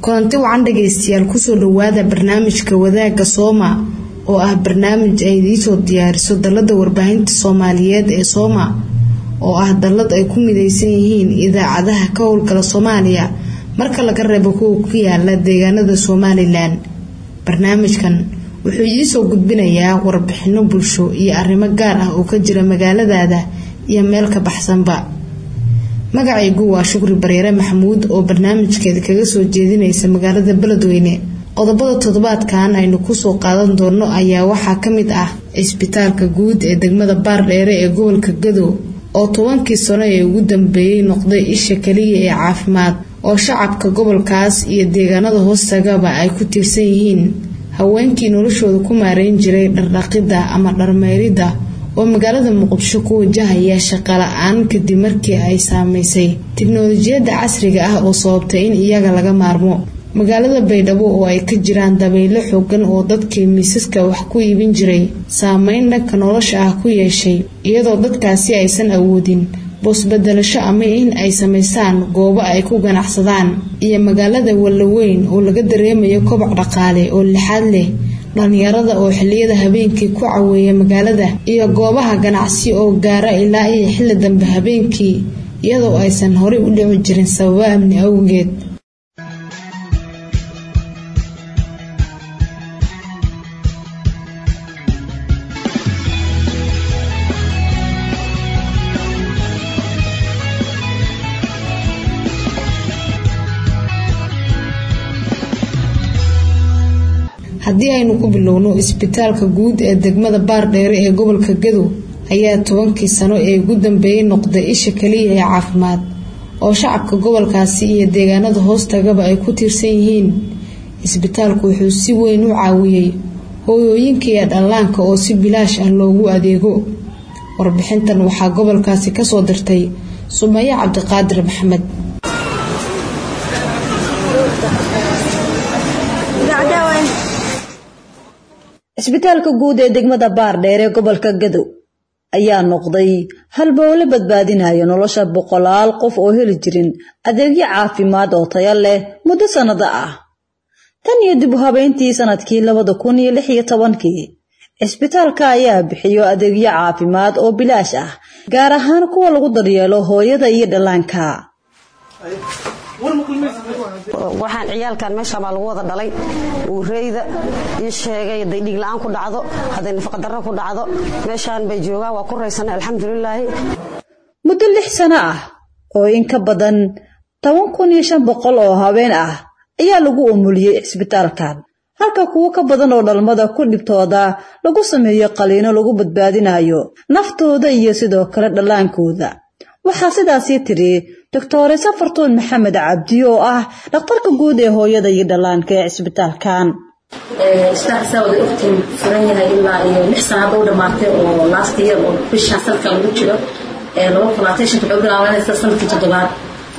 kulanti wacan dhagaystayaal kusoo dhawaada barnaamijka wadaagga sooma oo ah barnaamij ay idiisoo diyaariso dallada warbaahinta soomaaliyeed ee sooma oo ah dallad ay ku midaysan yihiin idaacadaha ka howlgala soomaaliya marka laga reebo kuwa ku yaala deegaanada somalilan barnaamijkan wuxuu idiisoo gudbinayaa warbixino bulsho iyo arrimo gaar ah oo ka jira magaaladaada iyo meel ka baxsanba magacaygu waa shukri bareere maxamuud oo barnaamijkeeda kaga soo jeedinaysa magaalada beledweyne qodobada toddobaadkan aynu kusoo qaadan doono ayaa waxaa ka mid ah cisbitaalka guud ee degmada baardheere ee gobolka gadow oo tobankii sano ee ugu dambeeyey noqday isha keliya ee caafimaad oo shacabka gobolkaas iyo deegaanada hoostagaba ay ku tiirsan yihiin haweenkii noloshooda ku maareyn jiray dhardhaqidda ama dharmeyridda oo magaalada muqdisho ku wajahaya shaqala-aan kadib markii ay saameysay tiknolojiyadda casriga ah oo sababtay in iyaga laga maarmo magaalada baydhabo oo ay ka jiraan dabaylo xoogan oo dadkii miisaska wax ku iibin jiray saameyn dhanka nolosha ah ku yeeshay iyadoo dadkaasi aysan awoodin boosbedelasho ama in ay samaystaan goobo ay ku ganacsadaan iyo magaalada wallaweyn oo laga dareemayo koboc dhaqaale oo lixaad leh dhalinyarada oo xiliyada habeenkii ku caweeya magaalada iyo goobaha ganacsi oo gaara ilaa iyo xilli dambe habeenkii iyadoo aysan horey u dhici jirin sababo amni awgeed haddii aynu ku bilowno isbitaalka guud ee degmada baardheere ee gobolka gadow ayaa tobankii sano ee ugu dambeeyey noqday isha kaliya ee caafimaad oo shacabka gobolkaasi iyo deegaanada hoostagaba ay ku tiirsan yihiin isbitaalku wuxuu si weyn u caawiyey hooyooyinka iyo dhallaanka oo si bilaash ah loogu adeego warbixintan waxaa gobolkaasi kasoo dirtay sumaye cabdiqaadir maxamed cisbitaalka guud ee degmada baardheer ee gobolka gadow ayaa noqday halbowle badbaadinaya nolosha boqolaal qof oo heli jirin adeegyo caafimaad oo tayo leh muddo sannado ah tan iyo dib u habeyntii sanadkii labada kun iyo lix iyo tobankii cisbitaalka ayaa bixiyo adeegyo caafimaad oo bilaash ah gaar ahaan kuwa lagu daryeelo hooyada iyo dhallaanka waxaan ciyaalkan meesha baa lagu wada dhalay uureyda ii sheegay haday dhiig la-aan ku dhacdo hadday nafaqadarro ku dhacdo meeshaan bay joogaan waa ku raysana alxamdulilaahi muddo lix sano ah oo in ka badan toban kun iyo shan boqol oo haween ah ayaa lagu umuliyey cisbitaalkan halka kuwo ka badan oo dhalmada ku dhibtooda lagu sameeyo qaliino lagu badbaadinayo naftooda iyo sidoo kale dhallaankooda waxaa sidaasii tiri doctore safartuun maxamed cabdi oo ah dhakhtarka guud ee hooyada iyo dhallaanka ee cisbitaalkan isbitaalka saa wada ogtiin furan yahay ilaa iyo lix sana hadda u dhammaatay oo last year oo bishan sanadka lagu jiro laba kulaatay shanta wuxuu bilaabanaysa sanadkii toddobaad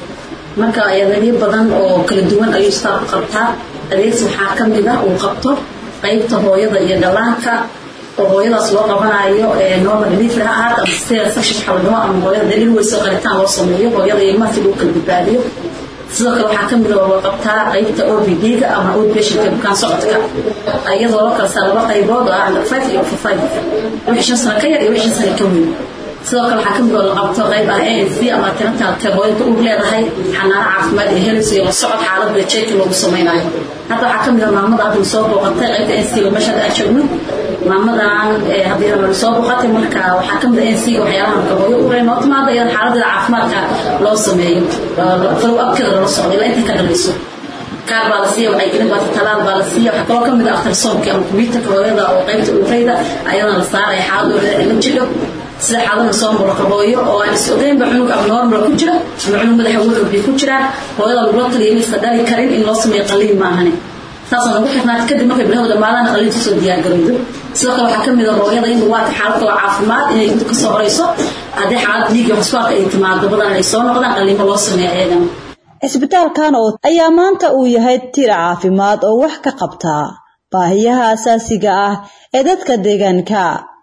marka adeegyo badan oo kala duwan ayuu isbitaalku qabtaa adeegsi waxaa ka mid ah uu qabto qaybta hooyada iyo dhallaanka oo hooyadaas loo qabanayo normal delivery ha ahaata ama cesarean section waxa la dhaho ama hooyada daliil weyso qalitaan loo sameeyo hooyada ilmaha si lagu kala badbaadiyo sidoo kale waxaa kamid ah loo qabtaa qaybta OPD-ga ama outpatientka bukaan socodka iyadoo loo kala saa laba qaybood oo ah under five iyo over five wixii shan sano ka yar iyo wixii shan sano ka weyn sidoo kale waxaa kamid oo la qabto qayb ah ANC ama tinatalka hooyada uur leedahay xanaano caafimaad iyo helis iyo la socod xaaladda jeeki loogu sameynayo hadda waxaa kamid ah maamada hadda soo booqatay qaybta ANC oo meesha aan joogno maamadan haddii la soo booqatay marka waxaa kamid ah ANC waxyaalaha marka hooyo uur noo timaada iyada xaaladeeda caafimaadka loo sameeyo follow upkeeda lala socdo ilaa intay ka dhalayso kaar baa la siiya wacyigelin baa talaal baa la siiya waxaa kaloo kamid ah aftarsoomki ama kumbiyuutarka hooyada oo qaybta uureyda ayadana la saaraya xaaladooda la jiro sida xaalada soo muraqabooyo oo aan is ogeynba cunug abnormal ku jira ama cunug madaxa wulcubbi ku jiraan hooyada lagula taliya inaysan dhali karin in loo sameeyo qaliin maahane saasoo nagu xirnaata kadib markay bilaha dhammaadaan qaliinta soo diyaargarowdo sidoo kale waxaa kamid ah hooyada in waata xaalad oo caafimaad inay inta kasoo horeyso haddii xaalad dhiig iyo xusbaarka ay timaado badan ay soo noqdaan qaliimo loo sameeyo ayagana cisbitaalkan oo ayaa maanta uu yahay tir caafimaad oo wax ka qabta baahiyaha asaasiga ah ee dadka deegaanka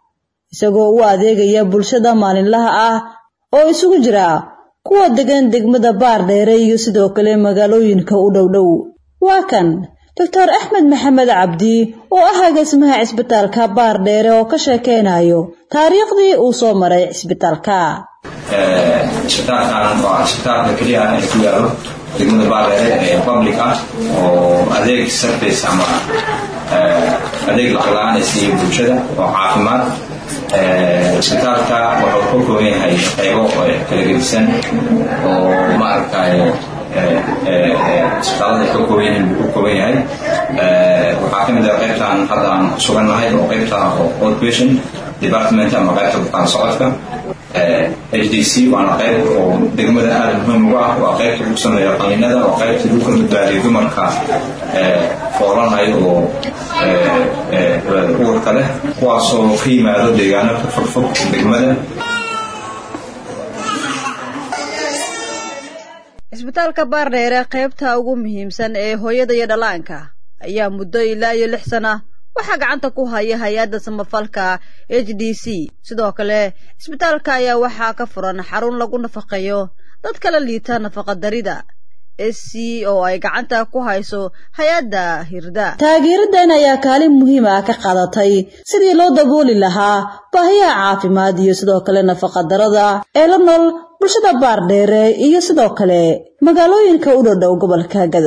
isagoo u adeegaya bulshada maalinlaha ah oo isugu jira kuwa degan degmada baardheere iyo sidoo kale magaalooyinka u dhowdhow waa kan doctor axmed maxamed cabdi oo ah agaasimaha cisbitaalka baardheere oo ka sheekeynayo taariikhdii uu soo maray cisbitaalka cisbitaalkan waa cisbitaalka keliya ee ku yaalo degmada baardheere ee public ah oo adeeg service ama adeeg lacag la-aan ay siiya bulshada oo caafimaad cisbitaalka wuxuu ka kooban yahay qaybo kala gedisan oo maaragtay isbitaalada ka kooban yihiin buu ka kooban yahay waxaa ka mid ah qaybtan hadda aan sugannahay oo qaybta outpatient department ama qaybta bukaan socodka h d c waana qayb oo degmada aada muhiim ugu ah waa qaybta lagu sameeyo qaliinada waa qaybta lagu kala badbaadiyo dumarka foolanayo oo uurka leh kuwaasoo ka yimaado deegaano ka fogfog degmada cisbitaalka baardheere qaybta ugu muhiimsan ee hooyada iyo dhallaanka ayaa muddo ilaa iyo lix sana waxaa gacanta ku haya hay-adda samafalka h d c sidoo kale cisbitaalka ayaa waxaa ka furan xarun lagu nafaqeeyo dad kala liita nafaqadarida s c oo ay gacanta ku hayso hay-adda hirda taageeradan ayaa kaalin muhiim ah ka qaadatay sidii loo dabooli lahaa baahiyaha caafimaad iyo sidoo kale nafaqadarada ee la nool bulshada baardheere iyo sidoo kale magaalooyinka u dhodhow gobolka gado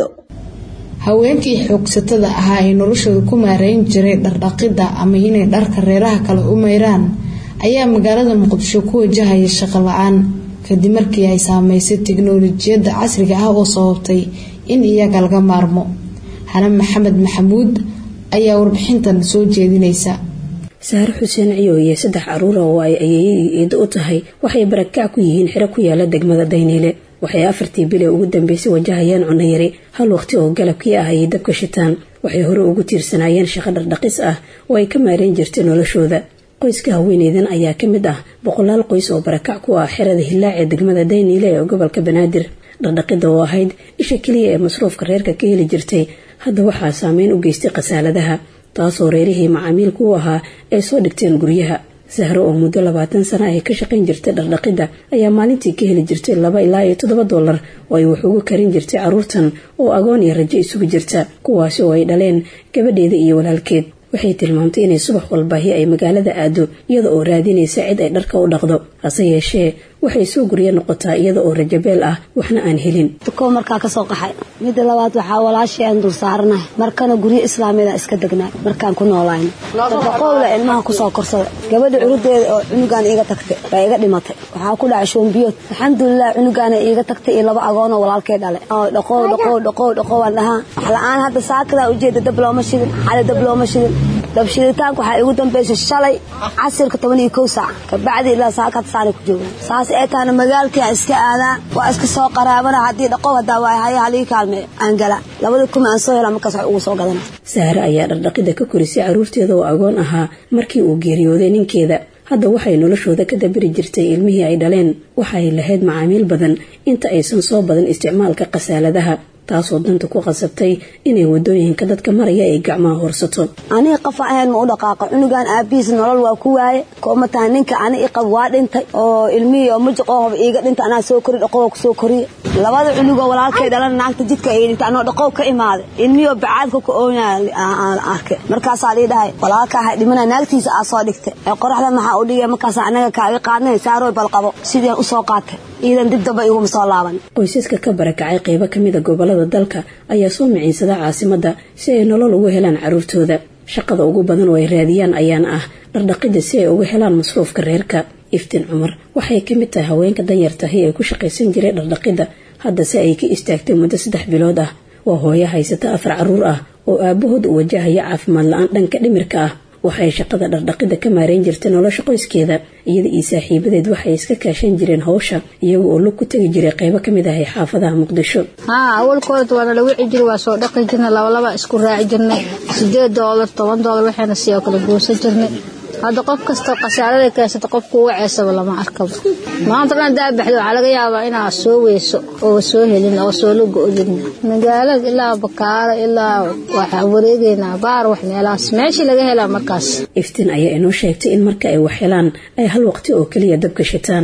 haweenkii xoogsatada ahaa ee noloshooda ku maareyn jiray dhardhaqidda ama inay dharka reeraha kale u mayraan ayaa magaalada muqdisho ku wajahaya shaqo la-aan kadib markii ay saameysay tiknolojiyadda casriga ah oo sababtay in iyaga laga maarmo xanan maxamed maxamuud ayaa warbixintan soo jeedinaysa saare xuseen ciyooye saddex caruura oo ay ayeeyadii eedo u tahay waxay barakac ku yihiin xiro ku yaala degmada dayniile waxay afartii bile ugu dambeysay wajahayaan cunayari hal waqti oo galabkii ah ayay dabka shitaan waxay hore ugu tiirsanaayeen shaqo dhardhaqis ah oo ay ka maareen jirtay noloshooda qoyska haweeneydan ayaa ka mid ah boqolaal qoys oo barakac ku ah xerada hillaac ee degmada dayniile ee gobolka banaadir dhardhaqida oo ahayd isha keliya ee masruufka reerka ka heli jirtay hadda waxaa saameyn u geystay khasaaladaha taasoo reerihii macaamiilku u ahaa ay soo dhigteen guryaha sahro oo muddo labaatan sana ay ka shaqayn jirtay dhardhaqidda ayaa maalintii ka heli jirtay laba ilaa iyo toddoba dollar oo ay wax ugu karin jirtay carruurtan oo agoon iyo rajo isugu jirta kuwaasi oo ay dhaleen gabadheeda iyo walaalkeed waxay tilmaamtay inay subax walbaahi ay magaalada aado iyada oo raadinaysa cid ay dharka u dhaqdo hase yeeshee waxay soo guryo noqotaa iyada oo rajabeel ah waxna aan helin dukow markaa kasoo qaxay midda labaad waxaa walaashii aan dul saaranahay markana guryo islaamiyada iska degnaa markaan ku noolayno daqowla ilmaha kusoo korsada gabadha cunudeeda oo cunugaan iiga tagtay baa iga dhimatay waxaa ku dhacay shoombiyood alxamdulilah cunugaana iiga tagtay iyo laba agoonoo walaalkay dhale dhaqow dhaqow dhaqow dhaqow aan dhahaa wax la-aan hadda saakadaa ujeeda dab looma shidin xali dab looma shidin dabshiditaanka waxaa igu dambeysay shalay casirka toban iyo kow saac kabacdi ilaa saaka hadda saanay ku joogaan saas ee taana magaalkii aan iska aadaa waa iska soo qaraabana haddii dhaqow haddaa waay haya halii kaalmeeyo aan gala labadii kuma aan soo helaa markaas wax ugu soo gadana saare ayaa dhardhaqida ka korisay carruurteeda oo agoon ahaa markii uu geeriyooday ninkeeda hadda waxay noloshooda ka dabiri jirtay ilmihii ay dhaleen waxay lahayd macaamiil badan inta aysan soo badan isticmaalka khasaaladaha taasoo danta ku qasabtay inay wadooyinka dadka maraya ay gacmaha horsato aniga qafa ahayn ma u dhaqaaqa cunugan aabihiis nolol waa ku waaye kooma tahay ninka ani iqab waa dhintay oo ilmihii oo mujiqoohoba iiga dhintay anaa soo kori dhaqowa kusoo koriye labada cunugoo walaalkay dhalan naagta jidka ay dhintay anoo dhaqow ka imaaday ilmihii oo bacaadka ku oonaya aan arkay markaasaa lii dhahay walaalka ahay dhimana naagtiisa aa soo dhigtay ee qoraxda maxaa u dhigay markaas anaga kaaga qaadnay saarooy balqabo sidii aan usoo qaatay iidan dib damba iguma soo laaban qoysaska ka barakacay qaybo ka mida gobolada dalka ayaa soo miciinsada caasimadda si ay nolol ugu helaan carruurtooda shaqada ugu badan oo ay raadiyaan ayaana ah dhardhaqida si ay uga helaan masruufka reerka iftiin cumar waxay ka mid tahay haweenka danyartahi ee ku shaqaysan jiray dhardhaqidda haddase ay ka istaagtay muddo saddex bilood ah waa hooyo haysata afar carruur ah oo aabbahood u wajahaya caafimaad la-aan dhanka dhimirka ah waxay shaqada dhardhaqida ka maareyn jirtay nolosha qoyskeeda iyada iyo saaxiibadeed waxay iska kaashan jireen hawsha iyaga oo lug ku tegi jiray qaybo ka mid ahay xaafadaha muqdisho haa awalkooda waana la wici jiray waa soo dhaqi jirnay labalaba isku raaci jirnay sideed doolar toban doolar waxayna sidoo kale goosan jirnay hadda qof kasta khasaarada keensata qofku uga ceesaba lama arkaba maanta dhan hadaa baxdo waxaa laga yaabaa inaa soo weyso oo soo helin oo soo la go-din magaalada ilaa bakaaro ilaa waxaa wareegeynaa baar wax meelahaas meeshii laga helaa markaas iftiin ayaa inoo sheegtay in marka ay wax helaan ay hal waqti oo keliya dabka shitaan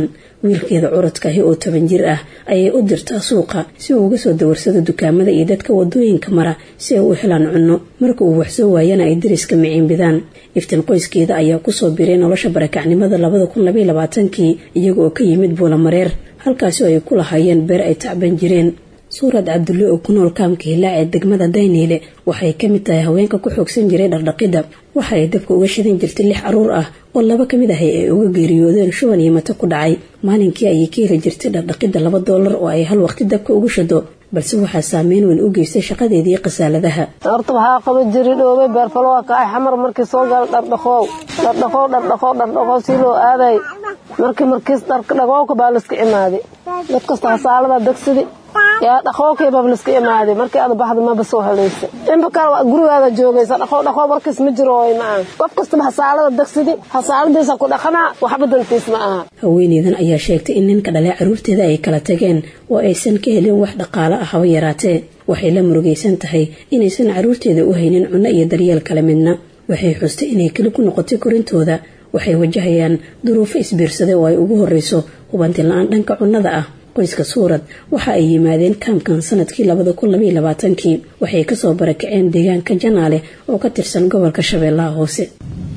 wiilkeeda curadkaahi oo toban jir ah ayay u dirtaa suuqa si uu uga soo dawarsado dukaamada iyo dadka wadooyinka mara si ay u helaan cunno marka uu waxsoo waayana ay dariska miciinbidaan iftiin qoyskeeda ayaa kusoo biray nolosha barakacnimada labada kun labaiy labaatankii iyaga oo ka yimid buulamareer halkaasi oo ay ku lahaayeen beer ay tacban jireen suurad cabdulle oo ku nool kaamka hilaac ee degmada dayniile waxay ka mid tahay haweenka ku xoogsan jiray dhardhaqidda waxa ay dabka uga shidan jirtay lix caruur ah oo laba ka mid ahay ay uga geeriyoodeen shuban iyo mata ku dhacay maalinkii ayay ka heli jirtay dhardhaqidda laba doolar oo ay hal waqti dabka uga shado balse waxaa saameyn weyn u geystay shaqadeedii qasaaladaha horta waxaa qaba jiri dhoobay beerfalowaa kacay xamar markii soo gala dhardhaqoow dhardhaqoow dhardhaqoow dhardhaqoow si loo aaday markii markiis dhaqowka baa laiska imaaday dad kasta hasaalada degsidi yaa dhaqookii baa laiska imaaday markii aad baxda maba soo helaysa inba kale gurigaada joogaysa dhaqow dhaqow markiis ma jiro way ma aha qof kastaba hasaalada degsidi hasaaladiisa ku dhaqanaa waxba dantiis ma aha haweeneydan ayaa sheegtay in ninka dhalay caruurteeda ay kala tageen oo aysan ka helin wax dhaqaalo ah haba yaraatee waxay la murugaysan tahay inaysan caruurteeda u haynin cunno iyo daryeel kale midna waxay xustay inay keli ku noqotay korintooda waxay wajahayaan duruufo isbiirsaday oo ay ugu horreyso hubanti la-aan dhanka cunnada ah qoyska suurad waxa ay yimaadeen kaamkan sanadkii labada kun labaiy labaatankii waxay kasoo barakaceen deegaanka janaale oo ka tirsan gobolka shabeellaha hoose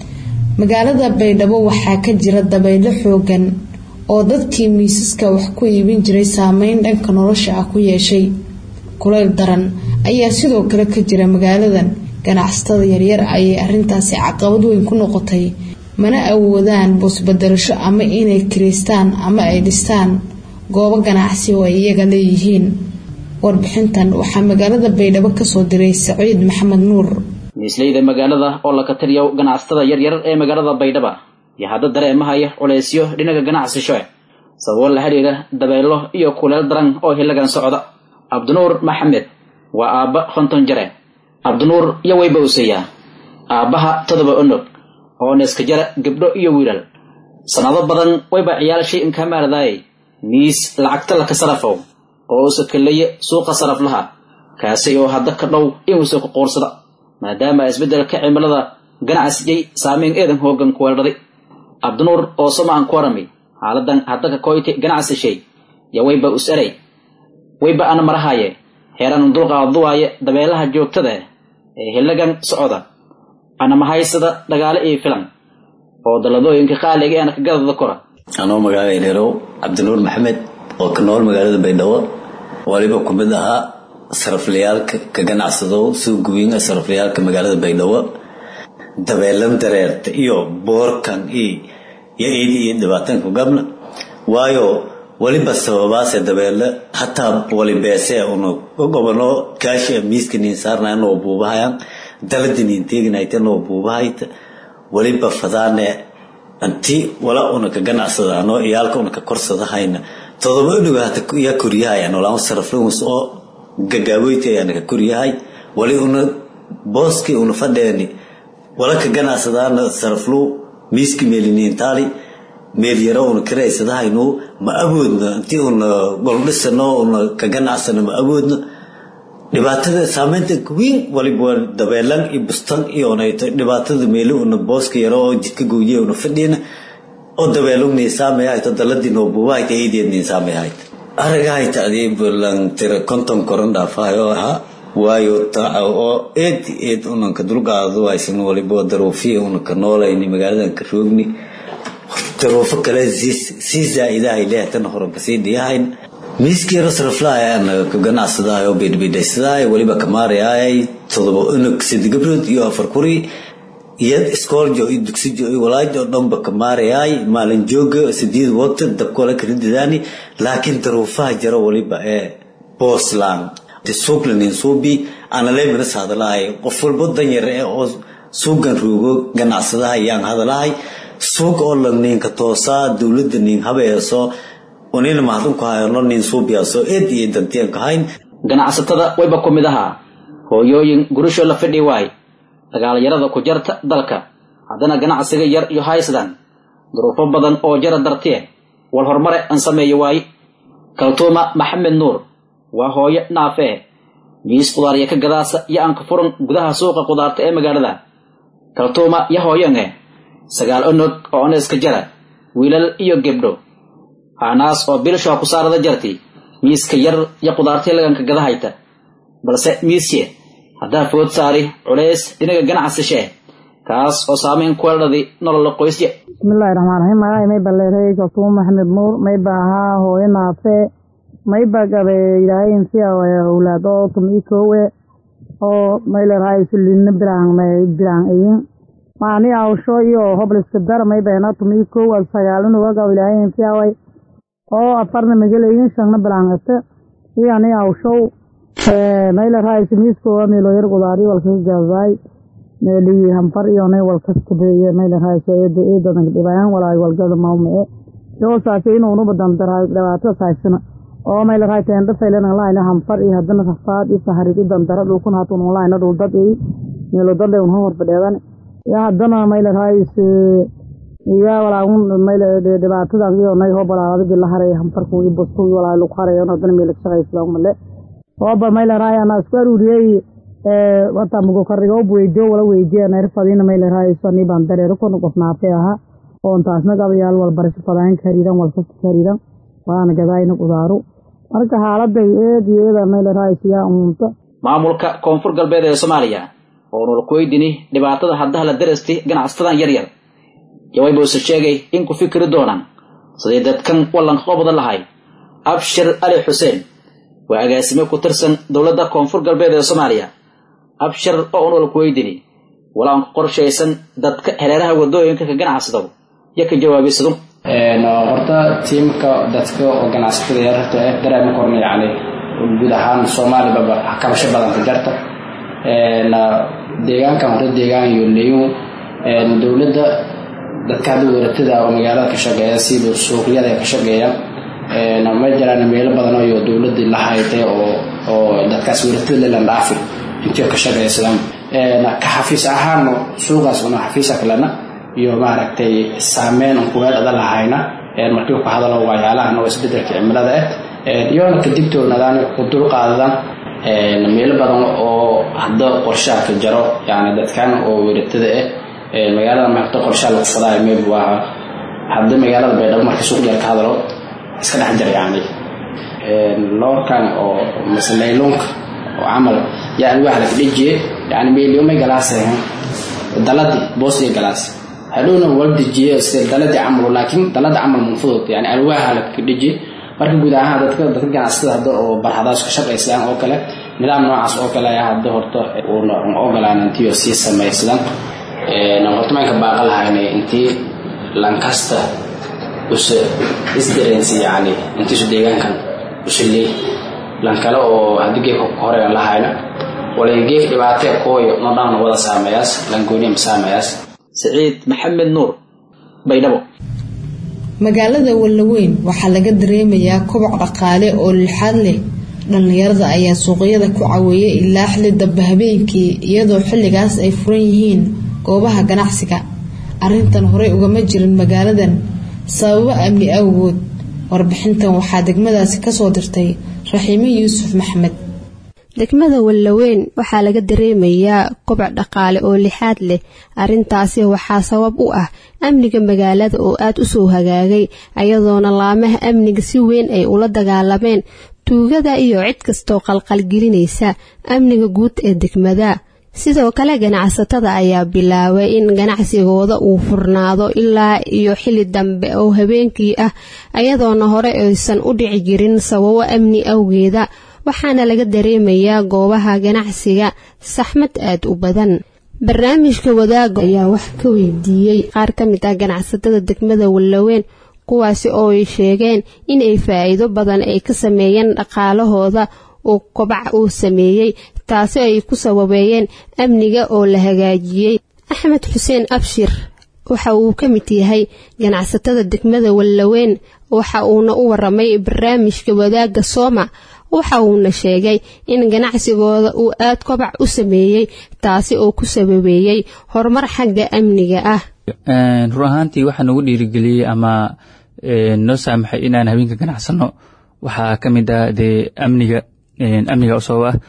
magaalada baydhabo waxaa ka jira dabaylo xoogan oo dadkii miisaska wax ku iibin jiray saameyn dhanka nolosha ah ku yeeshay kulayl daran ayaa sidoo kale ka jira magaaladan ganacsatada yaryar ayay arintaasi caqabad weyn ku noqotay mana awoodaan boosbadelasho ama inay kiraystaan ama ay dhistaan goobo ganacsi oo ay iyaga leeyihiin warbixintan waxaa magaalada baydhabo kasoo diray saciid maxamed nuur miisleyda magaalada oo la kataliyo ganacsatada yaryar ee magaalada baydhaba iyo hadda dareemahaya culeysyo dhinaca ganacsisho sababo la xidhiira dabeelo iyo kuleel daran oo hilagan socda cabdinuur maxamed waa aabba konton jare cabdinuur iyo wayba useeyaa aabbaha todoba onog oo neeska jara gabdho iyo wiilal sannado badan wayba ciyaalshay inkaamaaradaayay miis lacagta laka sarafow oo usa kaleeye suuqa saraflaha kaasi oo hadda ka dhow inuusa ku qoorsada maadaama isbeddelka cimilada ganacsigay saameyn eedan hoogan ku weeldhaday cabdinuur oo somaan ku waramay xaaladan hadda ka koyti ganacsishay yo wayba us eray wayba ana marahaaye heeran dulqaaduwaaye dabeelaha joogtada ee hilagan socda ana mahaysada dhagaale iyo filan oo dalladooyinka qaaliga eena ka gadada kora anoo magaalada ireerow cabdinuur maxamed oo ka nool magaalada baydhabo waliba ku mid ahaa saraflayaalka ka ganacsado suuguwiinga saraflayaalka magaalada baydhabo dabeelan dareerta iyo boorkan iyo eedi iyo dhibaatanka gabna waayo waliba sababaase dabeele hataa walibeese una gobano kaashi miiska niin saarnaya noo buubahayaan daladi niin teeginayta noo buubahayta waliba fadaane anti wala una ka ganacsadaano iyaalka una ka korsadahayna todoba unuga hata yaa koryahay nolaan saraflagus oo gagaaboyti ayaana ka koryahay wali una booskii una fadheeni wala ka ganacsadaana saraflu miiski meeliniintaali meel yaro una karaysadahaynu ma awoodno intii una goldhisano una ka ganacsano ma awoodno dhibaatada saameynta weyn waliba dabeelan iyo bustan iyo onayto dhibaatada meeli una booska yaro oo jidka gooye una fadhiina oo dabeelo niisaamay hayto daladii noo buubahayta eedeed niisaamay hayta aragahayta adii bulan tira konton koran dhaafahayo ahaa waayo taaca oo eed eed unanka dulqaado haysan waliba daruufiya unanka noolayni magaaladan ka roogni daruufo kale sii zaa'idahay leehtan horanka sii dhiyahayn miiskii rasraflahay anaga ka ganacsadahay oo bidhbidhaysadahay waliba kamaarayaay todoba unug sadi gabrood iyo afar kuri iyo iskooljo iyo dugsijo iyo walaajo dhanba kamaarayaay maalin jooga sideed waqti dabkoola kala dadaani laakiin daruufaha jaro waliba ee boosland suuqlanin suubi analemina hadalahay qof walbo danyar ee oo suugan roogo ganacsadaha yaan hadalahay suuq oo la ninka toosaa dowladda nin habeeso unina mahadunku hayano nin suubiyaasoo eed iyo dantiyan ka hayn ganacsatada wayba ku mid ahaa hooyooyin gurusho la fidhi waay dagaalyarada ku jarta dalka haddana ganacsiga yar iyo haysdan duruufo badan oo jara dartiye wal horumare aan sameeyo waaye kaltuuma maxamed nuur waa hooyo naafee miis qudaarya ka gadaasa iyo aan ka furan gudaha suuqa qudaarta ee magaalada kaltuuma ya hooyange sagaal onog oo oneeska jara wiilal iyo gebdho haanaas oo bilshoa ku saarada jartay miiska yar iyo qudaartii laganka gadahayta balse miisye haddaa food saari culays dhinaga ganacsashe kaas oo saameyn kuwa dhadi nolola qoysye bismillahi raxmaan raxiim magacay may baleeray kasuum maxamed nuur may ba ahaa hooyo naafe may ba gabe ilaahay insiya awlaad oo tumii koowe oo may leerahay sulina biraan may biraan ayin maani awsho iyo hobliska dar may bayna tumii koow al sagaalin uga gabo ilaahay insiya way oo afarna magalayin shanna bilaangata iyo ani awshow may leerahay simiiskoowa meelo yar qudaari walkaga gabaay meelii hanfar iyo nay walkaskabeeye may leerahay eeda eedadan dhibayaan walaay walgada mawmee yoo saase inuunu badan daraa dhibaato saysana oo may leerahay teenda faylan laayna hanfar iyo hadana rafaad iyo saharid idan dara dhulkun hatun laayna dhul dad ay meelo dad ay unha horfadheedan iyo hadana may leerahay iyo walaagun may dhibaatadan iyo nay hoo balaadagi la haray hanfarku iyo busku iyo walaay lagu harayo hadana meel ka shaqaysada umale ooba may leerahay ana isku aruuriyey wata mugo karigo weydiyo wala weydiya neer fadina may leerahay sani baan dareero kuna qof naafay ahaa oon taasna gabayaal walbarasho fadaan kariidan walkasta kariidan waana gadaayna qudaaru marka xaaladay eed iyo eeda may leerahay siyaa umunta maamulka koonfur galbeed ee soomaaliya oo nol kuweydini dhibaatada haddaha la darasti ganacsatada yar yar yawayba use sheegay in ku fikiri doonaan siday dadkan wallanka qobada lahay abshir ali xuseen waa agaasime ku tirsan dowladda koonfur galbeed ee soomaaliya abshir oo unol kuweydini walaanku qorshaysan dadka hareeraha wadooyinka ka ganacsado iyo ka jawaabiysadu horta tiimka dadka oo ganacsatada yararta eh dareema korna yacni guud ahaan soomaalibaba kabasho badan ka jarta deegaankan horta deegaan yoleyu dowladda dadka hadda waratada oo magaalada ka shaqeeya sida suuqyada ka shaqeeya ma jiraan meelo badan oo dowladii la haytay oo oo dadkaas waratada lelan dhaafi intii ka shaqeysadaan ka xafiis ahaan suuqaas una xafiisa kalena iyo maaragtay saameyn un kuga dhada lahayna markii ku hadalo waxyaalahan oo isbedelka cimilada ah iyoona ka digtoonadaan ku dulqaadadaan meelo badan oo hadda qorshaha ka jaro yani dadkan oo weratada ah magaalada maarta qorshaha lagu fadaayo mayb waa hadda magaalada baydhabo markii suuq yar ka hadalo iska dhex jira yani loorkan oo mase nayloonka oo camal yaa alwaax laga dhejiye yani meeliyoomay galaaseen daladi boos iyo galaas hadhowna wala dejiye sida daladi camal laakiin dalada camal munfudud yani alwaaha laga dhejiye marka guud ahaan dadka dadka ganacsatada hadda oo barhadaas ka shaqaysaan oo kale nidaam noocaas oo kale ayaa hadda horta uuna ogolaan intii sii samaysadaan horta maanka baaqa lahayna intii lankasta use isdareensi yani intiisu deegaankan use leey lankale oo haddii geefka ku horeyan lahayna walay geef dhibaatee kooyo nodhaana wada saameeyaas langooniya ma saameeyaas siciid maxamed nuur baydhabo magaalada wallaweyn waxaa laga dareemayaa koboc dhaqaale oo lixaad leh dhallinyarada ayaa suuqyada ku caweeyay ilaa xili dambe habeenkii iyadoo xilligaas ay furan yihiin goobaha ganacsiga arrintan horey ugama jirin magaaladan sababo amni awgood warbixintan waxaa degmadaasi kasoo dirtay raxiime yuusuf maxmed degmada wallaweyn waxaa laga dareemayaa koboc dhaqaale oo lixaad leh arrintaasi waxaa sabab u ah amniga magaalada oo aad u soo hagaagay ayadoona laamaha amniga si weyn ay ula dagaalameen tuugada iyo cid kastoo qalqalgelinaysa amniga guud ee degmada sidoo kale ganacsatada ayaa bilaabay in ganacsigooda uu furnaado ilaa iyo xili dambe oo habeenkii ah ayadoona hore aysan u dhici jirin sababo amni awgeeda waxaana laga dareemayaa goobaha ganacsiga saxmad aad u badan barnaamijka wadaaga ayaa wax ka weydiiyey qaar ka mid ah ganacsatada degmada wallaweyn kuwaasi oo ay sheegeen inay faa'iido badan ay ka sameeyeen dhaqaalahooda uu kobac uu sameeyey taasi ay ku sababeeyeen amniga oo la hagaajiyey axmed xuseen abshir waxa uu ka mid yahay ganacsatada degmada wallaweyn waxa uuna u waramay barnaamijka wadaagga sooma waxa uuna sheegay in ganacsigooda uu aad kobac u sameeyey taasi oo ku sababeeyey horumar xagga amniga ah run ahaantii waxaa nagu dhiirigeliyey ama noo saamaxay inaan habeenka ganacsano waxaa ka mid ah dee amniga amniga usoo ah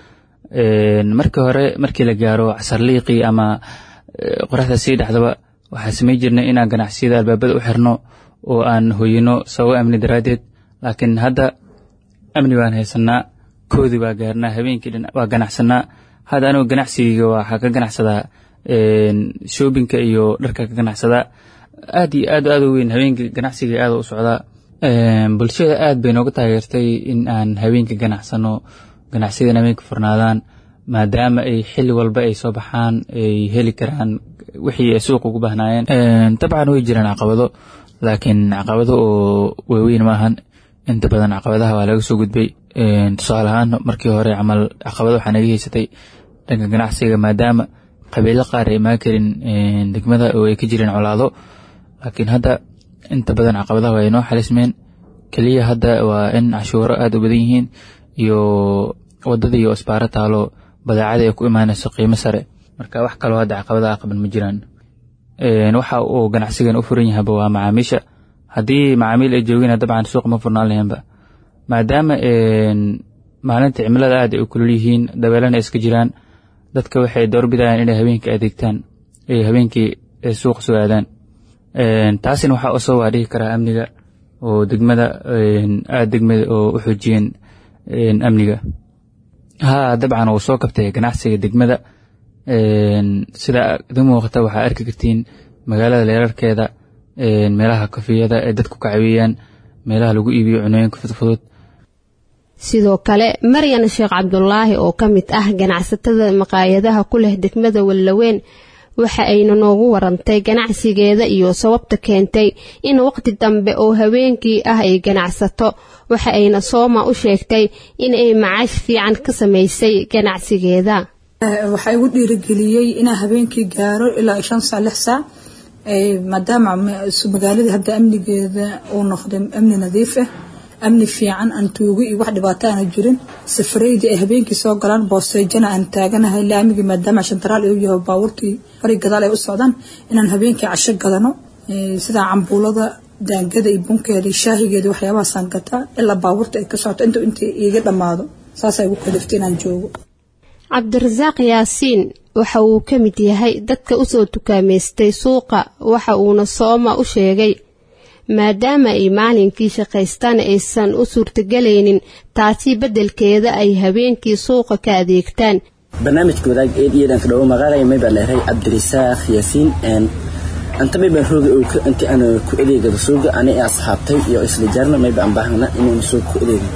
markii hore markii la gaaro casarliiqii ama qoraxda sii dhexdaba waxaa samay jirnay inaan ganacsiyada albaabada u xirno oo aan hoyino sababo amni daraaddeed laakiin hadda amni baan haysanaa koodi baa gaarnaa habeenkii dhan waa ganacsanaa hadda anigu ganacsigayga waxaa ka ganacsadaa shoobinka iyo dharka ka ganacsadaa aad iyo aad aad u weyn habeenkii ganacsiga aad u socdaa bulshada aad bay nooga taageertay in aan habeenka ganacsano ganacsiyadan habeenka furnaadaan maadaama ay xilli walba ay soo baxaan ay heli karaan wixii ay suuqa ugu baahnaayeen dabcan way jiraan caqabado laakiin caqabado oo waaweyn maahan inta badan caqabadaha waa laga soo gudbay tusaale ahaan markii hore camal caqabado waxaa naga haysatay dhanka ganacsiga maadaama qabiilo qaar ay imaan karin degmada oo ay ka jireen colaado laakiin hadda inta badan caqabadaha waa inoo xalismeen keliya hadda waa in cashuuro aada u badan yihiin iyo wadada iyo isbaaro taalo badeecada ay ku imaanayso qiimo sare marka wax kaloo hadda caqabadaha qaban ma jiraan waxa uu ganacsigan u furan yahaba waa macaamiisha haddii macaamiil ay joogina dabcan suuq ma furnaan lahaynba maadaama maalinta cimilada aad ay u kulul yihiin dabeelana iska jiraan dadka waxay doorbidayaan inay habeenkii adeegtaan ay habeenkii suuqa soo aadaan taasina waxaa usoo waa dhihi karaa amniga oo degmada aada degmada oo u xoojiyeen amniga haa dabcan wuu soo kabtay ganacsiga degmada sida idin muuqata waxaa arki kartiin magaalada leerarkeeda meelaha kafiyada ee dadku ka caweeyaan meelaha lagu iibiyo cunooyinka fudfudud sidoo kale maryan sheekh cabdulaahi oo ka mid ah ganacsatada maqaayadaha ku leh degmada wallaweyn waxa ayna noogu warantay ganacsigeeda iyo sababta keentay in waqti dambe oo habeenkii ah ay ganacsato waxa ayna sooma u sheegtay in ay macaash fiican ka samaysay ganacsigeeda waxaa igu dhiirigeliyey inaan habeenkii gaaro ilaa shan saac lix saac maadaama magaaladii hadda amnigeeda uu noqday amni nadiif ah amni fiican aan tuugo iyo wax dhibaato aana jirin safareydii ay habeenkii soo galaan boosteejana aan taaganahay laamigii maadaama shantaraal uu yahay baabuurtii fari gadaal ay u socdaan inaan habeenkii casho gadano sida cambuulada daangada iyo bunkeeda iyo shaahigeeda waxyaabahaasaan gataa ilaa baabuurta ay ka socoto inta inta iiga dhammaado saasaa igu kaliftay inaan joogo cabdirasaaq yaasiin waxa uu ka mid yahay dadka usoo tukaamaystay suuqa waxa uuna sooma u sheegay maadaama ay maalinkii shaqaystaan aysan u suurtagelaynin taasi beddelkeeda ay habeenkii suuqa ka adeegtaan barnaamijka wadaag eed iyadan ka dhawo maqaalaya may baa leeray cabdirisaaq yaasiin anta may baan rooga inti aan ku adeegado suuga ani asxaabtay iyo isla jaarna may baan baahna inaan suuga ku adeegno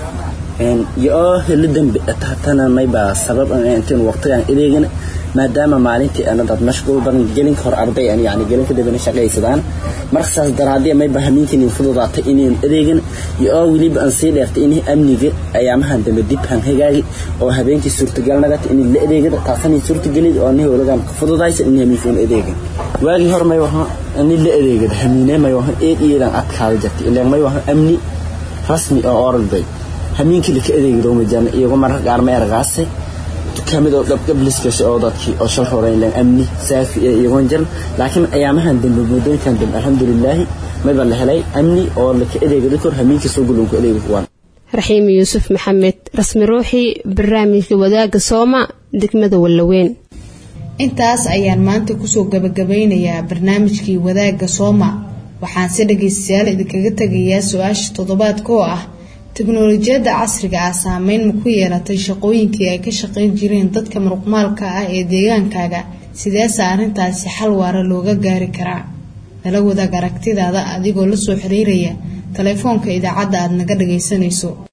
yoo helo dambe tahtana may baa sabab intiin waqtigaan adeegana maadaama maalintii anadaad mashquul badan gelinka hor arday aan yani gelinka dambena shaqaysadaan marka saas daraadii may baa hamiintiin fududaatay inaan adeegan yoo weliba aan sii dheertay in amniga ayaamahan dambe dib han hagaagi oo habeenkii suurtagal nagata in la adeegada taasani suurtagelid oo ni howladan ka fududaysa in hamiinkaan adeegan waagii hor may waha in la adeegada hamiine may waha eed iyadan adkaada jirtay ilaan may waha amni rasmi oo oralday hamiinkii laka adeegado majaan iyago mararka qaar ma ergaasay dukaamada oo gabgabliskasha oo dadkii oo shal horeyn leen amni saafi ee iyagoon jiran laakiin ayaamahan dambe muddooyinkan dambe alxamdulilaahi mayba la helay amni oo laka adeegado kor hamiinkii soo gulunku adeegi kuwaan raxiim yuusuf maxamed rasmi ruuxii barnaamijka wadaagga sooma degmada wallaweyn intaas ayaan maanta kusoo gabagabeynayaa barnaamijkii wadaagga sooma waxaan si dhagaystayaal idinkaga tegayaa su-aasha toddobaadka oo ah teknolojiyadda casriga ah saameyn ma ku yeelatay shaqooyinkii ay ka shaqayn jireen dadka muruqmaalka ah ee deegaankaaga sideese arrintaasi xal waara looga gaari karaa nala wadaag aragtidaada adigoo la soo xiriiraya taleefoonka idaacadda aad naga dhagaysanayso